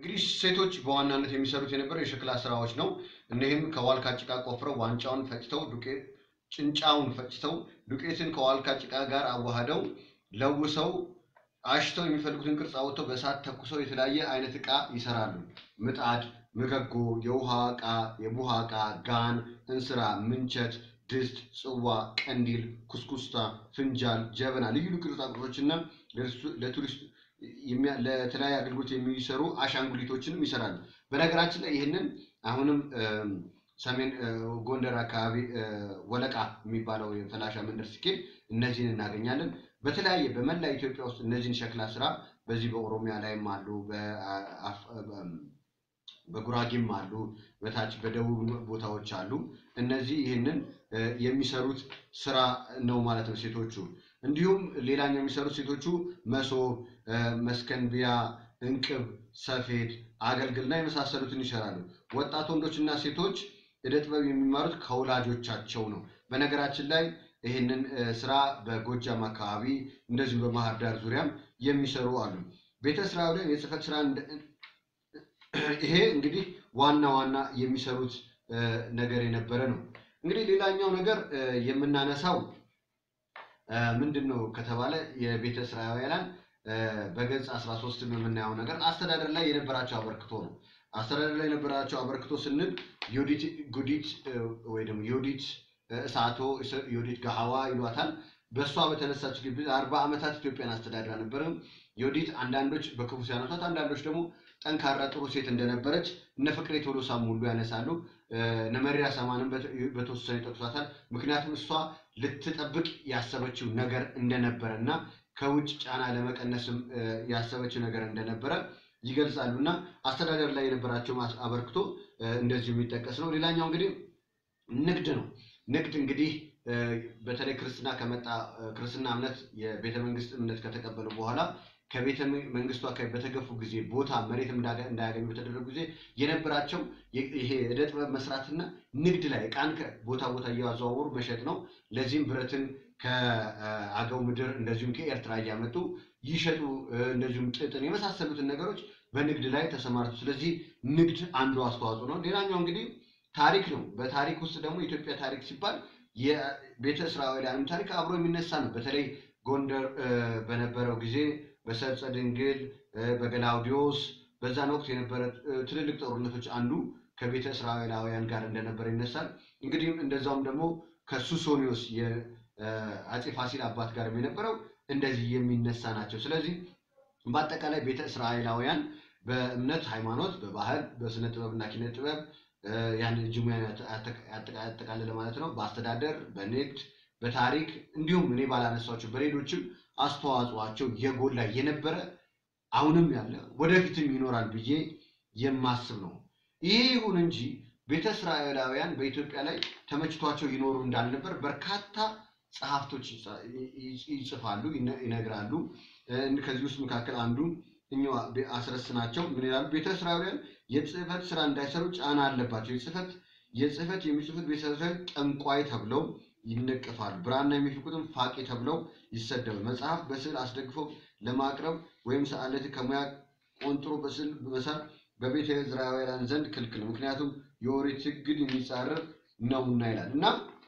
እንግዲህ ሴቶች በዋናነት የሚሰሩት የነበረው የሸክላ ስራዎች ነው። እኒህም ከዋልካ ጭቃ ቆፍረው ዋንጫውን ፈጭተው ዱቄት ጭንጫውን ፈጭተው ዱቄትን ከዋልካ ጭቃ ጋር አዋህደው ለውሰው አሽተው የሚፈልጉትን ቅርጽ አውጥተው በእሳት ተኩሰው የተለያየ አይነት ዕቃ ይሰራሉ። ምጣድ፣ ምገጎ፣ የውሃ ዕቃ፣ የቡሃ ዕቃ፣ ጋን፣ እንስራ፣ ምንቸት፣ ድስት፣ ጽዋ፣ ቀንዲል፣ ኩስኩስታ፣ ፍንጃል፣ ጀበና፣ ልዩ ልዩ ቅርጻ ቅርጾችና ለቱሪስት የሚያ- ለተለያየ አገልግሎት የሚሰሩ አሻንጉሊቶችንም ይሰራሉ። በነገራችን ላይ ይህንን አሁንም እም፣ ሰሜን እ፣ ጎንደር አካባቢ እ፣ ወለቃ የሚባለው የፈላሻ መንደር ሲኬድ እነዚህን እናገኛለን። በተለያየ በመላ ኢትዮጵያ ውስጥ እነዚህን ሸክላ ስራ በዚህ በኦሮሚያ ላይም አሉ፣ በአፍ- በ- በጉራጌም አሉ፣ በታች በደቡብ ቦታዎች አሉ። እነዚህ ይህንን እ፣ የሚሰሩት ስራ ነው ማለት ነው ሴቶቹ። እንዲሁም ሌላኛው የሚሰሩት ሴቶቹ መሶብ፣ እ፣ መስከንቢያ፣ እንቅብ፣ ሰፌድ፣ አገልግልና የመሳሰሉትን ይሰራሉ። ወጣት ወንዶችና ሴቶች ዕደ ጥበብ የሚማሩት ከወላጆቻቸው ነው። በነገራችን ላይ ይህንን እ፣ ስራ በጎጃም አካባቢ እንደዚሁም በባህር ዳር ዙሪያም የሚሰሩ አሉ። ቤተ እስራኤላውያን የጽህፈት ስራ እንደ- ይሄ እንግዲህ ዋና ዋና የሚሰሩት እ፣ ነገር የነበረ ነው። እንግዲህ ሌላኛው ነገር እ፣ የምናነሳው እ፣ ምንድን ነው ከተባለ የቤተ እስራኤላውያን እ፣ በገጽ 13 የምናየው ነገር አስተዳደር ላይ የነበራቸው አበርክቶ ነው። አስተዳደር ላይ የነበራቸው አበርክቶ ስንል ዮዲት ጉዲት እ፣ ወይ ደግሞ ዮዲት እ፣ እሳቶ እሰ- ዮዲት ጋሃዋ ይሏታል። በእሷ በተነሳች ግቢ አርባ ዓመታት ኢትዮጵያን አስተዳድራ ነበረ። ዮዲት አንዳንዶች በክፉ ሲያነሷት፣ አንዳንዶች ደግሞ ጠንካራ ጥሩ ሴት እንደነበረች እነ ፍቅሬ ቶሎሳም ሁሉ ያነሳሉ። እ፣ እነ መሪራ ሰማንም በት- በተወሰነ ይጠቅሷታል። ምክንያቱም እሷ ልትጠብቅ ያሰበችው ነገር እንደነበረ እና ከውጭ ጫና ለመቀነስም እ፣ ያሰበችው ነገር እንደነበረ ይገልጻሉ እና አስተዳደር ላይ የነበራቸው ማስ- አበርክቶ እ፣ እንደዚሁ የሚጠቀስ ነው። ሌላኛው እንግዲህ ንግድ ነው። ንግድ እንግዲህ እ፣ በተለይ ክርስትና ከመጣ እ፣ ክርስትና እምነት የቤተ መንግስት እምነት ከተቀበሉ በኋላ ከቤተ መንግስቱ አካባቢ በተገፉ ጊዜ ቦታ መሬት እንዳገ- እንዳያገኙ በተደረጉ ጊዜ የነበራቸው የ- ይሄ ዕደ ጥበብ መስራትና ንግድ ላይ ዕቃን ከቦታ ቦታ እያዘዋወሩ መሸጥ ነው። ለዚህም ብረትን ከአገው ምድር እንደዚሁም ከኤርትራ እያመጡ ይሸጡ፣ እ፣ እንደዚሁም ጥጥን የመሳሰሉትን ነገሮች በንግድ ላይ ተሰማርቱ። ስለዚህ ንግድ አንዱ አስተዋጽኦ ነው። ሌላኛው እንግዲህ ታሪክ ነው። በታሪክ ውስጥ ደግሞ የኢትዮጵያ ታሪክ ሲባል የቤተ እስራኤላውያንም ታሪክ አብሮ የሚነሳ ነው። በተለይ ጎንደር እ፣ በነበረው ጊዜ በሰርጸ ድንግል እ፣ በገላውዲዮስ በዛን ወቅት የነበረ እ፣ ትልልቅ ጦርነቶች አንዱ ከቤተ እስራኤላውያን ጋር እንደነበረ ይነሳል። እንግዲህ እንደዛውም ደግሞ ከሱሶኒዮስ የአፄ ፋሲል አባት ጋር የነበረው እንደዚህ የሚነሳ ናቸው። ስለዚህ በአጠቃላይ ቤተ እስራኤላውያን በእምነት ሃይማኖት፣ በባህል፣ በስነ ጥበብና ኪነ ጥበብ እ፣ ያንን እጅ ሙያን ያጠ- ያጠ- ያጠቃለለ ማለት ነው። በአስተዳደር፣ በንግድ፣ በታሪክ እንዲሁም እኔ ባላነሳቸው በሌሎችም አስተዋጽዋቸው የጎላ የነበረ አሁንም ያለ ወደፊትም ይኖራል ብዬ የማስብ ነው። ይሄ ይሁን እንጂ ቤተ እስራኤላውያን በኢትዮጵያ ላይ ተመችቷቸው ይኖሩ እንዳልነበር በርካታ ጸሐፍቶች ይጻ- ይ- ይጽፋሉ፣ ይነ- ይነግራሉ። እ፣ ከዚህ ውስጥ መካከል አንዱ እኛው አስረስ ናቸው። ምን ይላሉ? ቤተ እስራኤላውያን የጽህፈት ስራ እንዳይሰሩ ጫና አለባቸው። የጽህፈት የጽህፈት የሚጽፉት ቤተ እስራኤል ጠንቋይ ተብለው ይነቀፋሉ። ብራና የሚፍቁትም ፋቂ ተብለው ይሰደባል። መጽሐፍ በስዕል አስደግፈው ለማቅረብ ወይም ሰዓለት ከሙያ ቆንጥሮ በስዕል መሳል በቤተ እስራኤላውያን ዘንድ ክልክል ነው፣ ምክንያቱም የኦሪት ሕግን የሚጻረር ነውና ይላል እና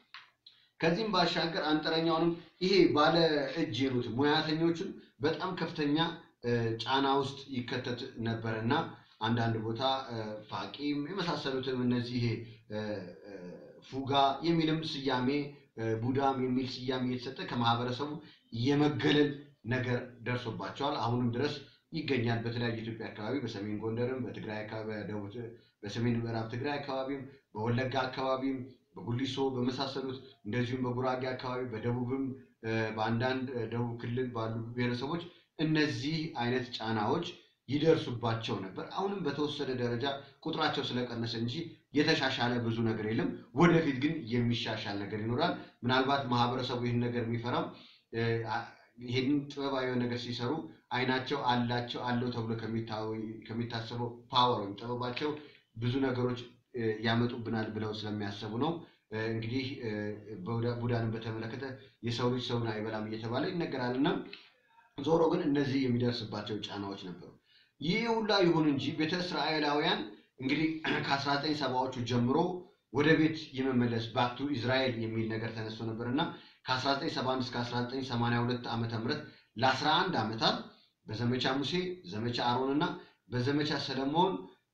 ከዚህም ባሻገር አንጥረኛውንም ይሄ ባለ እጅ የሉት ሙያተኞቹን በጣም ከፍተኛ እ፣ ጫና ውስጥ ይከተት ነበር እና አንዳንድ ቦታ እ፣ ፋቂም የመሳሰሉትም እነዚህ ይሄ እ፣ እ፣ ፉጋ የሚልም ስያሜ እ፣ ቡዳም የሚል ስያሜ እየተሰጠ ከማህበረሰቡ የመገለል ነገር ደርሶባቸዋል። አሁንም ድረስ ይገኛል። በተለያዩ የኢትዮጵያ አካባቢ በሰሜን ጎንደርም፣ በትግራይ አካባቢ፣ በደቡብ በሰሜን ምዕራብ ትግራይ አካባቢም፣ በወለጋ አካባቢም፣ በጉሊሶ በመሳሰሉት እንደዚሁም በጉራጌ አካባቢ፣ በደቡብም እ፣ በአንዳንድ እ፣ ደቡብ ክልል ባሉ ብሔረሰቦች እነዚህ አይነት ጫናዎች ይደርሱባቸው ነበር። አሁንም በተወሰነ ደረጃ ቁጥራቸው ስለቀነሰ እንጂ የተሻሻለ ብዙ ነገር የለም። ወደፊት ግን የሚሻሻል ነገር ይኖራል። ምናልባት ማህበረሰቡ ይህን ነገር የሚፈራው እ፣ አ- ይህንን ጥበባዊ ነገር ሲሰሩ አይናቸው አላቸው አለው ተብሎ ከሚታወ- ከሚታሰበው ፓወር ወይም ጥበባቸው ብዙ ነገሮች እ፣ ያመጡብናል ብለው ስለሚያሰቡ ነው። እ፣ እንግዲህ እ፣ ቡዳ- ቡዳንን በተመለከተ የሰው ልጅ ሰውን አይበላም እየተባለ ይነገራል እና ዞሮ ግን እነዚህ የሚደርስባቸው ጫናዎች ነበሩ። ይህ ሁላ ይሁን እንጂ ቤተ እስራኤላውያን እንግዲህ ከ19 ሰባዎቹ ጀምሮ ወደ ቤት የመመለስ ባክቱ ኢዝራኤል የሚል ነገር ተነስቶ ነበር እና ከ1971 እስከ 1982 ዓ ም ለ11 ዓመታት በዘመቻ ሙሴ፣ ዘመቻ አሮን እና በዘመቻ ሰለሞን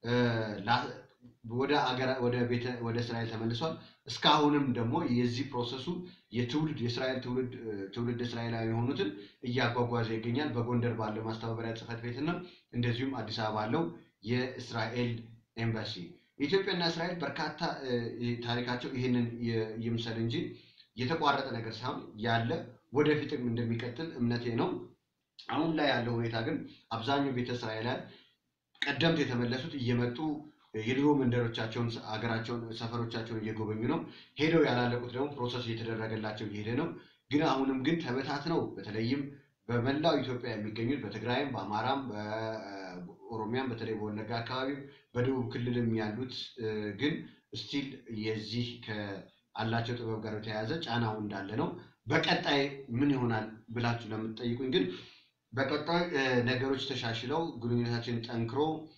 ወደ አገራ ወደ ቤተ ወደ እስራኤል ተመልሷል። እስካሁንም ደግሞ የዚህ ፕሮሰሱ የትውልድ የእስራኤል ትውልድ ትውልድ እስራኤላዊ የሆኑትን እያጓጓዘ ይገኛል። በጎንደር ባለው ማስተባበሪያ ጽሕፈት ቤትና እንደዚሁም አዲስ አበባ ባለው የእስራኤል ኤምባሲ ኢትዮጵያና እስራኤል በርካታ ታሪካቸው ይህንን ይምሰል እንጂ የተቋረጠ ነገር ሳይሆን ያለ ወደፊትም እንደሚቀጥል እምነቴ ነው። አሁን ላይ ያለው ሁኔታ ግን አብዛኛው ቤተ እስራኤላውያን ቀደምት የተመለሱት እየመጡ የድሮ መንደሮቻቸውን፣ አገራቸውን፣ ሰፈሮቻቸውን እየጎበኙ ነው። ሄደው ያላለቁት ደግሞ ፕሮሰስ እየተደረገላቸው እየሄደ ነው። ግን አሁንም ግን ተበታትነው በተለይም በመላው ኢትዮጵያ የሚገኙት በትግራይም፣ በአማራም፣ በኦሮሚያም በተለይ በወለጋ አካባቢም በደቡብ ክልልም ያሉት ግን ስቲል የዚህ ከአላቸው ጥበብ ጋር የተያያዘ ጫናው እንዳለ ነው። በቀጣይ ምን ይሆናል ብላችሁ ለምትጠይቁኝ ግን በቀጣይ ነገሮች ተሻሽለው ግንኙነታችን ጠንክሮ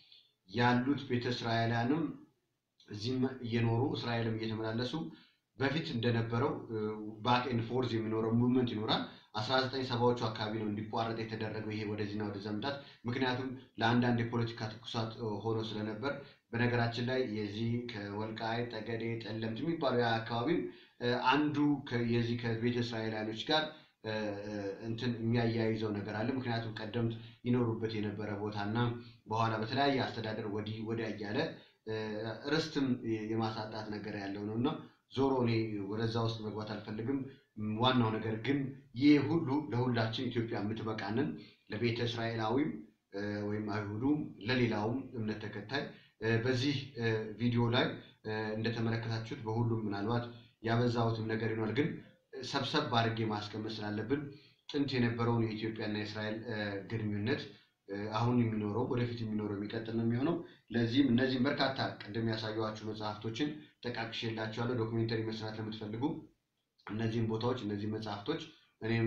ያሉት ቤተ እስራኤላውያንም እዚህም እየኖሩ እስራኤልም እየተመላለሱ በፊት እንደነበረው ባክ ኤንድ ፎርዝ የሚኖረው ሙቭመንት ይኖራል። አስራ ዘጠኝ ሰባዎቹ አካባቢ ነው እንዲቋረጥ የተደረገው ይሄ ወደዚህና ወደዛ መምጣት። ምክንያቱም ለአንዳንድ የፖለቲካ ትኩሳት ሆኖ ስለነበር በነገራችን ላይ የዚህ ከወልቃይት ጠገዴ፣ ጠለምት የሚባለው ያ አካባቢም አንዱ የዚህ ከቤተ እስራኤላውያኖች ጋር እንትን የሚያያይዘው ነገር አለ። ምክንያቱም ቀደምት ይኖሩበት የነበረ ቦታና በኋላ በተለያየ አስተዳደር ወዲህ ወዲያ እያለ ርስትም የማሳጣት ነገር ያለው ነው እና ዞሮ እኔ ወደዛ ውስጥ መግባት አልፈልግም። ዋናው ነገር ግን ይህ ሁሉ ለሁላችን ኢትዮጵያ የምትበቃንን ለቤተ እስራኤላዊም ወይም አይሁዱም ለሌላውም እምነት ተከታይ በዚህ ቪዲዮ ላይ እንደተመለከታችሁት በሁሉም ምናልባት ያበዛሁትም ነገር ይኖራል ግን ሰብሰብ አድርጌ ማስቀመጥ ስላለብን ጥንት የነበረውን የኢትዮጵያና የእስራኤል ግንኙነት አሁን የሚኖረው ወደፊት የሚኖረው የሚቀጥል ነው የሚሆነው። ለዚህም እነዚህም በርካታ ቅድም ያሳየኋችሁ መጽሐፍቶችን ጠቃቅሼላችኋለሁ። ዶክሜንተሪ መስራት ለምትፈልጉ እነዚህም ቦታዎች እነዚህ መጽሐፍቶች እኔም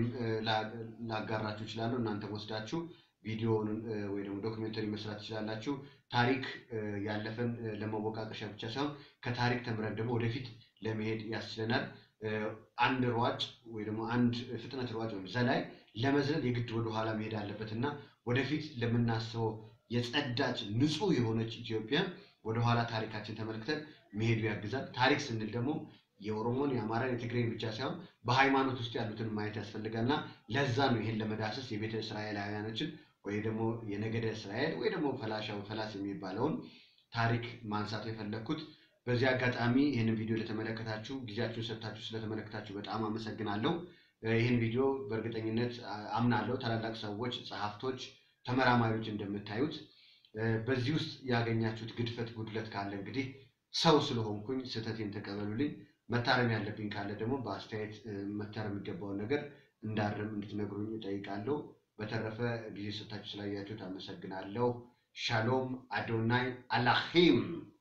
ላጋራችሁ እችላለሁ። እናንተም ወስዳችሁ ቪዲዮውን ወይ ደግሞ ዶክሜንተሪ መስራት ትችላላችሁ። ታሪክ ያለፈን ለመወቃቀሻ ብቻ ሳይሆን ከታሪክ ተምረን ደግሞ ወደፊት ለመሄድ ያስችለናል። አንድ ሯጭ ወይ ደግሞ አንድ ፍጥነት ሯጭ ወይም ዘላይ ለመዝለል የግድ ወደኋላ መሄድ አለበት እና ወደፊት ለምናስበው የጸዳች ንጹህ የሆነች ኢትዮጵያ ወደኋላ ታሪካችን ተመልክተን መሄዱ ያግዛል። ታሪክ ስንል ደግሞ የኦሮሞን፣ የአማራን፣ የትግሬን ብቻ ሳይሆን በሃይማኖት ውስጥ ያሉትን ማየት ያስፈልጋል እና ለዛ ነው ይሄን ለመዳሰስ የቤተ እስራኤላውያኖችን ወይ ደግሞ የነገደ እስራኤል ወይ ደግሞ ፈላሻው ፈላስ የሚባለውን ታሪክ ማንሳት የፈለግኩት። በዚህ አጋጣሚ ይህንን ቪዲዮ ለተመለከታችሁ ጊዜያችሁን ሰጥታችሁ ስለተመለከታችሁ በጣም አመሰግናለሁ። ይህን ቪዲዮ በእርግጠኝነት አምናለሁ ታላላቅ ሰዎች፣ ጸሐፍቶች፣ ተመራማሪዎች እንደምታዩት በዚህ ውስጥ ያገኛችሁት ግድፈት፣ ጉድለት ካለ እንግዲህ ሰው ስለሆንኩኝ ስህተቴን ተቀበሉልኝ። መታረም ያለብኝ ካለ ደግሞ በአስተያየት መታረም የሚገባውን ነገር እንዳርም እንድትነግሩኝ እጠይቃለሁ። በተረፈ ጊዜ ሰጥታችሁ ስላያችሁት አመሰግናለሁ። ሻሎም አዶናይ አላሂም